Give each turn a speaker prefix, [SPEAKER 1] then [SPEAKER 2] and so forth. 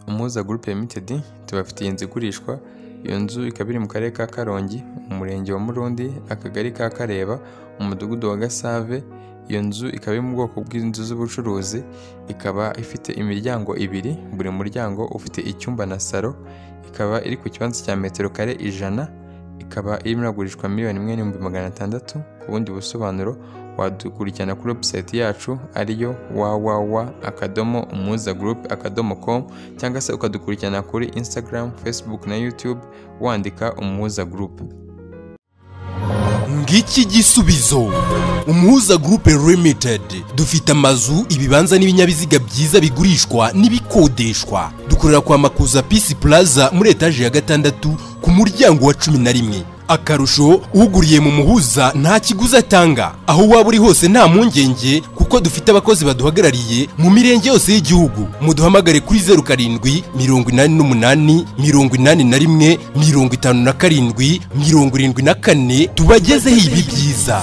[SPEAKER 1] Muhuza Group Limited tubafitiye inzu igurishwa iyo nzu ikaba iri mu karere ka Karongi mu murenge wa Murundi akagari ka Kareba mu mudugudu wa Gasave iyo nzu ikaba iri mu bwoko bw'inzu z'ubucuruzi ikaba ifite imiryango ibiri buri muryango ufite icyumba na salo ikaba iri ku kibanza cya metero kare ijana ikaba irimo iragurishwa miliyoni imwe n'ibihumbi magana atandatu ku bundi busobanuro wadukurikirana kuri website yacu ariyo www akadomo umuza group akadomo com cyangwa se ukadukurikirana kuri Instagram, Facebook na YouTube wandika umuhuza group.
[SPEAKER 2] ngiki gisubizo umuhuza gurupe limited dufite amazu ibibanza n'ibinyabiziga byiza bigurishwa n'ibikodeshwa dukorera kwa makuza pisi plaza muri etaje ya gatandatu ku muryango wa cumi na rimwe akarusho uguriye mu muhuza nta kiguzi atanga aho waba uri hose nta mpungenge kuko dufite abakozi baduhagarariye mu mirenge yose y'igihugu muduhamagare kuri zeru karindwi mirongo inani n'umunani mirongo inani na rimwe mirongo itanu na karindwi mirongo irindwi na kane tubagezeho ibi byiza